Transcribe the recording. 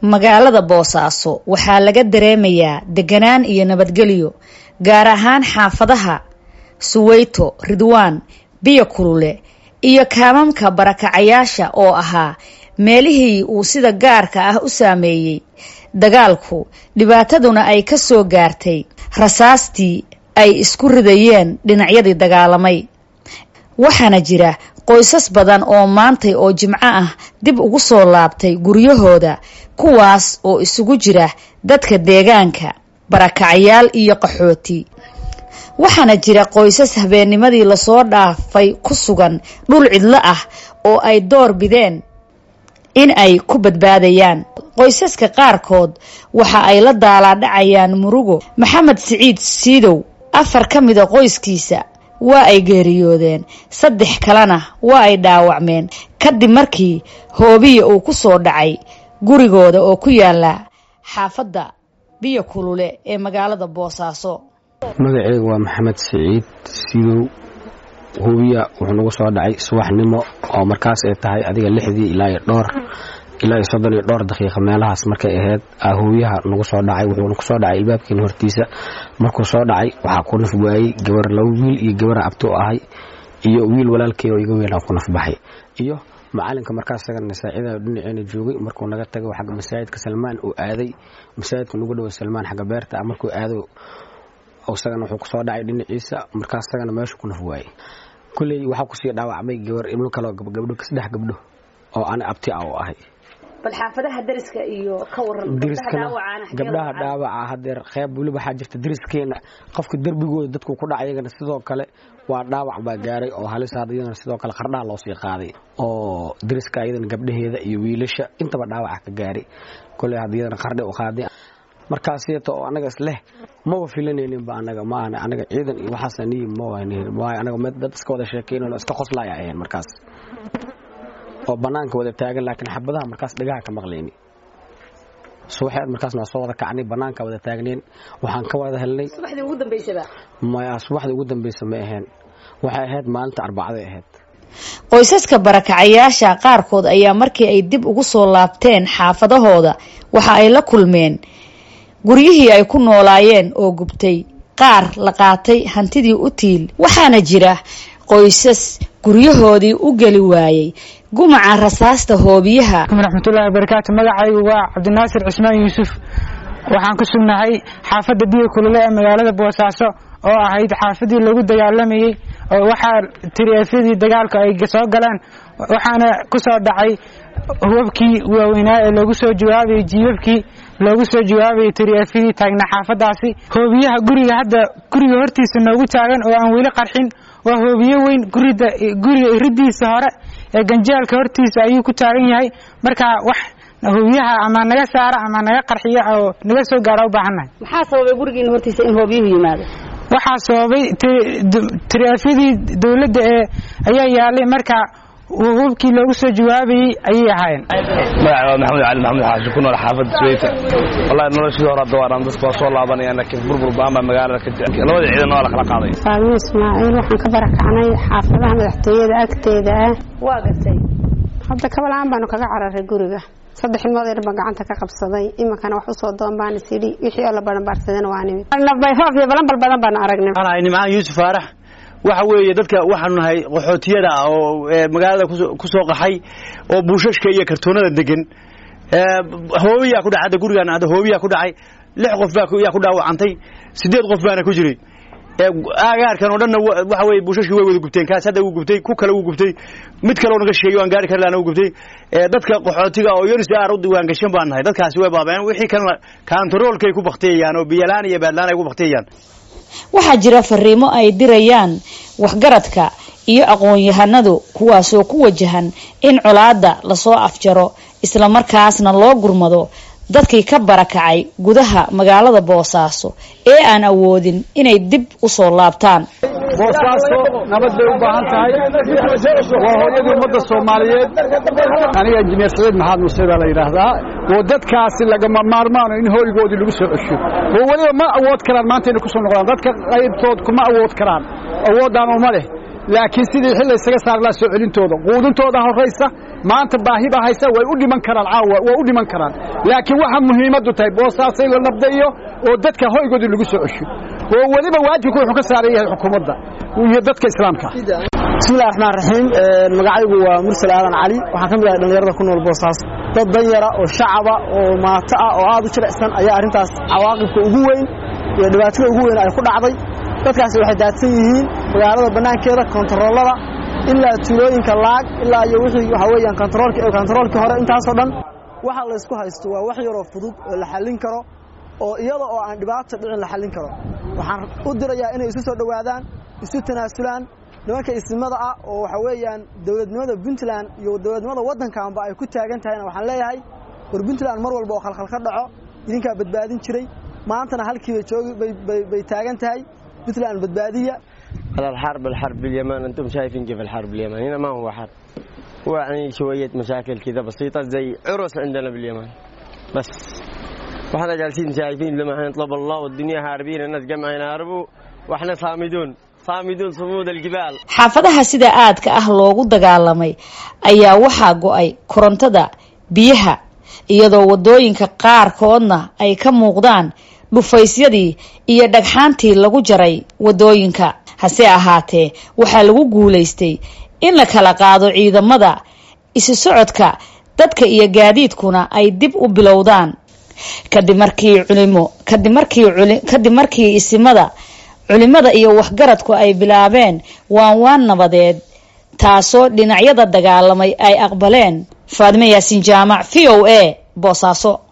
magaalada boosaaso waxaa laga dareemayaa deganaan iyo nabadgelyo gaar ahaan xaafadaha suweyto ridwaan biyo kulule iyo kaamamka barakacayaasha oo ahaa meelihii uu sida gaarka ah u saameeyey dagaalku dhibaataduna ay ka soo gaartay rasaastii ay isku ridayeen dhinacyadii dagaalamay waxaana jira qoysas badan oo maantay oo jimco ah dib ugu soo laabtay guryahooda kuwaas oo isugu jira dadka deegaanka barakacayaal iyo qaxooti waxaana jira qoysas habeennimadii lasoo dhaafay ku sugan dhul cidlo ah oo ay door bideen in ay ku badbaadayaan qoysaska qaarkood waxa ay la daalaadhacayaan murugo maxamed siciid siidow afar ka mida qoyskiisa waa ay geeriyoodeen saddex kalena waa ay dhaawacmeen kadib markii hoobiya uu ku soo dhacay gurigooda oo ku yaala xaafadda biyo kulule ee magaalada boosaaso magaceyga waa maxamed siciid sidow hubiya wuxuu nagu soo dhacay subaxnimo oo markaas ay tahay adiga lixdii ilaa iyo dhowr ilaa iyo soddon iyo dhowr daqiiqa meelahaas markay ahayd hubiyaha nagu soo dhacay wuxuu nagu soo dhacay ilbaabkeena hortiisa markuu soo dhacay waxaa ku naf waayey gabar laba wiil iyo gabara abto ahay iyo wiil walaalkey oo iga weynaa ku naf baxay iyo macalinka markaas sagana saacida dhinaceena joogay markuu naga tagay xagga masaajidka salmaan uu aaday masaajidka nagu dhowa salmaan xagga beerta markuu aado isagana wuxuu kusoo dhacay dhinaciisa markaas isagana meeshu ku naf waayey kulley waxaa kusii dhaawacmay gabar ibno kaleo gabdho saddex gabdho oo ana abti ah oo ahay bal xaafadaha dariska iyo ka waran gabdhaha dhaawaca hadeer qeyb weliba waxaa jirta dariskeena qofka derbigooda dadku ku dhaca iyagana sidoo kale waa dhaawac baa gaaray oo halis iyadana sidoo kale qardhaha loo sii qaaday oo dariska iyadana gabdhaheeda iyo wiilasha intaba dhaawaca ka gaaray koley had iyadana qardhe u qaaday markaasiyata oo anaga isleh maba filanayninba anaga maahan anaga ciidan iyo waxaasna niyi mawaayo anaga dad iska wada sheekeynayo iska qoslaya ahayn markaas oo banaanka wada taagan laakiin xabadaha markaas dhagaha ka maqlayni subaxeed markaas waa soo wada kacnay banaanka wada taagneen waxaan ka wada helnay maya subaxdii ugu dambeysa ma ahayn waxay ahayd maalinta arbacday ahayd qoysaska barakacayaasha qaarkood ayaa markii ay dib ugu soo laabteen xaafadahooda waxa ay la kulmeen guryihii ay ku noolaayeen oo gubtay qaar la qaatay hantidii u tiil waxaana jira qoysas guryahoodii u geli waayey gumaca rasaasta hoobiyaha raxmatullahi wabarakaatu magacaygu waa cabdinaasir cismaan yuusuf waxaan ku sugnahay xaafadda biyo kulule ee magaalada boosaaso oo ahayd xaafadii lagu dagaalamayey oo waxaa tiriefyadii dagaalka ay soo galeen waxaana ku soo dhacay hubabkii waaweynaa ee loogu soo jawaabayay jiibabkii loogu soo jawaabayay tiriefyadii taagna xaafadaasi hoobiyaha guriga hadda guriga hortiisa noogu taagan oo aan weli qarxin waa hoobiye weyn gurida guriga iridiisa hore ee ganjeelka hortiisa ayuu ku taagan yahay marka wax hoobiyaha ama naga saara ama naga qarxiya oo naga soo gaara u baahannahay maxaa sababay gurigiina hortiisa in hoobiyuhu yimaado waxaa sababay tiriefyadii dowladda ee ayaa yaalay marka hubkii loogu soo jawaabayey ayay ahaayeen magaca waa maxamed cali maxamed xaashi ku nool xaafadda sweyta wallahi noloshii hore hadda waan dadku waa soo laabanayaan laakiin burbur ba'an baa magaalada ka jira labada ciidan waa la kala qaaday faalmo ismaaciil waxaan ka barakacnay xaafadaha madaxtooyada agteeda ah waa gartay hadda kabalaan baanu kaga cararay guriga saddex ilmood yar baan gacanta ka qabsaday iminkana wax usoo doon baan isidhi wixii oo la baranbaarsadana waa nimid bayfoof iyo balanbal badan baanu aragnay waxaan nimcaan yuusuf faarax waxa weeye dadka waxaanu nahay qaxootiyada ah oo magaalada ku soo qaxay oo buushashka iyo kartoonada degan hoobiyaa ku dhacay hadda gurigaan hadda hoobiyaa ku dhacay lix qof baa yaa ku dhaawacantay sideed qof baana ku jiray aagaarkan oo dhanna waxa weye buushashkii way wada gubteen kaas hadda wuu gubtay ku kale wuu gubtay mid kale oo naga sheegay waan gaari kari laana wuu gubtay dadka qaxootiga oo yonis aar u diwaan gashan baan nahay dadkaasi way baabeen wixii kalena kaantaroolkay ku baktiyayaan oo biyalaan iyo baadlaan ay ku baktiyayaan waxaa jira fariimo ay dirayaan waxgaradka iyo aqoon-yahanadu kuwaasoo ku wajahan in colaadda lasoo afjaro islamarkaasna loo gurmado dadkii ka barakacay gudaha magaalada boosaaso ee aan awoodin inay dib u soo laabtaan boosaaso nabad bay u baahan tahay waa hooyadii ummadda soomaaliyeed aniga injineer saciid maxamed muuse baa la yidhaahdaa oo dadkaasi lagama maarmaano in hoygoodii lagu soo cesho oo weliba ma awood karaan maanta inay ku soo noqdaan dadka qaybtood kuma awood karaan awoodaan uma leh laakiin sidii xil laysaga saari lahaa soo celintooda quudintooda horraysa maanta baahi baa haysa way u dhiman karaan caawa way u dhiman karaan laakiin waxaa muhiimaddu tahay boosaasay la nabda'iyo oo dadka hoygoodii lagu soo cesho oo weliba waajibku wuxuu ka saaran yahay xukuumadda iyo dadka islaamka bismillahi raxmaan raxiim magacaygu waa mursal aadan cali waxaan ka mid ahay dhallinyarada ku nool boosaaso dad danyara oo shacaba oo maato ah oo aad u jilicsan ayaa arrintaas cawaaqibka ugu weyn iyo dhibaatada ugu weyn ay ku dhacday dadkaasi waxay daadsan yihiin magaalada bannaankeeda kontaroolada ilaa tuulooyinka laag ilaa iyo wixii waxaa weeyaan kontaroolkii hore intaasoo dhan waxa laysku haysto waa wax yaroo fudud oo la xallin karo oo iyada oo aan dhibaato dhicin la xallin karo waxaan u dirayaa inay isu soo dhowaadaan isu tanaasulaan nimanka isimada ah oo waxa weeyaan dowladnimada puntland iyo dowladnimada waddankaanba ay ku taagan tahayna waxaan leeyahay war puntland mar walba oo khalkhal ka dhaco idinkaa badbaadin jiray maantana halkiiba joogi bay taagan tahay puntland badbaadiya هذا الحرب الحرب باليمن انتم شايفين كيف الحرب باليمن هنا ما هو حرب هو يعني شويه مشاكل كذا بسيطه زي عرس عندنا باليمن بس واحنا جالسين شايفين لما نطلب الله والدنيا هاربين الناس جمع ينهربوا واحنا صامدون صامدون صمود الجبال xaafadaha sida aadka ah loogu dagaalamay ayaa waxaa go-ay korontada biyaha iyadoo wadooyinka qaarkoodna ay ka muuqdaan dhufaysyadii iyo dhagxaantii lagu jaray wadooyinka hase ahaatee waxaa lagu guulaystay in la kala qaado ciidamada isu socodka dadka iyo gaadiidkuna ay dib u bilowdaan kadib markii culimo kadib markii kadib markii isimada culimada iyo waxgaradku ay bilaabeen waan waan nabadeed taasoo dhinacyada dagaalamay ay aqbaleen faadime yaasiin jaamac v o a boosaaso